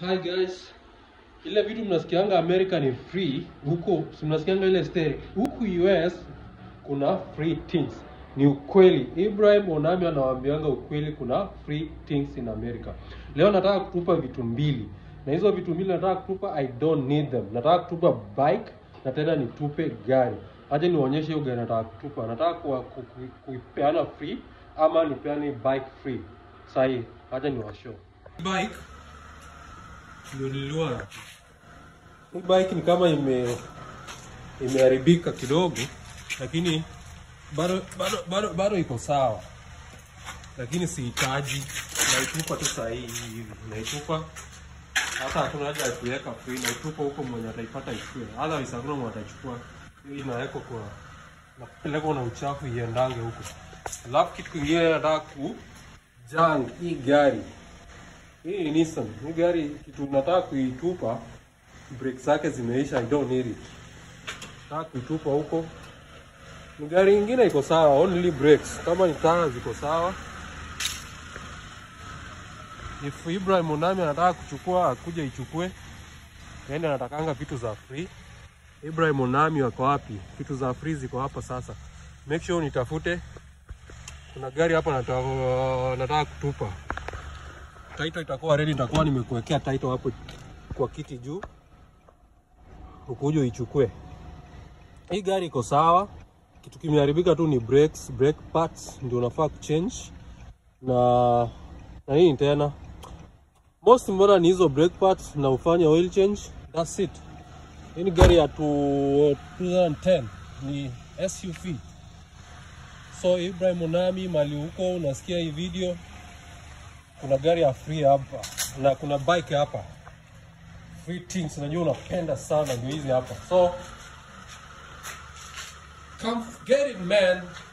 Hi guys. Ile vitu mnasikianga America ni free, huko si mnasikianga ile story. Huku US kuna free things. Ni ukweli. Ibrahim Onami anawaambianga ukweli kuna free things in America. Leo nataka kutupa vitu mbili. Na hizo vitu mbili nataka kutupa I don't need them. Nataka kutupa bike na tena nitupe gari. Acha niwaonyeshe hiyo gari nataka kutupa. Nataka kuwa- ku- ku- kuipeana free ama nipeane bike free. Sahi, acha niwashow. Bike ndio niliona. Hii bike ni kama ime imeharibika kidogo, lakini bado bado bado bado iko sawa, lakini sihitaji, naitupa tu saa hii hivi, naitupa hata hakuna haja ya kuweka free, naitupa huko, mwenye ataipata ichukue, otherwise hakuna mwenye atachukua. Hii inawekwa kwa napelekwa na uchafu iendange huko. Alafu kitu kingine nataka ku jang hii gari hii ni Nissan. Hii gari kitu nataka kuitupa, brake zake zimeisha, I don't need it. Nataka kuitupa huko. Ni gari ingine iko sawa, only brakes. Kama ni taa ziko sawa. If Ibrahim Onami anataka kuchukua akuja ichukue, yaani anatakanga vitu za free. Ibrahim Onami wako wapi? Vitu za free ziko hapa sasa. Make sure nitafute. Kuna gari hapa nataka, nataka kutupa title itakuwa ready, nitakuwa nimekuwekea title hapo kwa kiti juu, ukuje uichukue. Hii gari iko sawa, kitu kimeharibika tu ni brakes, brake parts ndio unafaa kuchange na na nini tena, most mbona ni hizo brake parts na ufanye oil change, that's it. Hii ni gari ya tu- 2010 ni SUV. So Ibrahim Onami, mali huko unasikia hii video, kuna gari ya free hapa na kuna bike hapa free things najua unapenda sana ndio hizi hapa so come get it man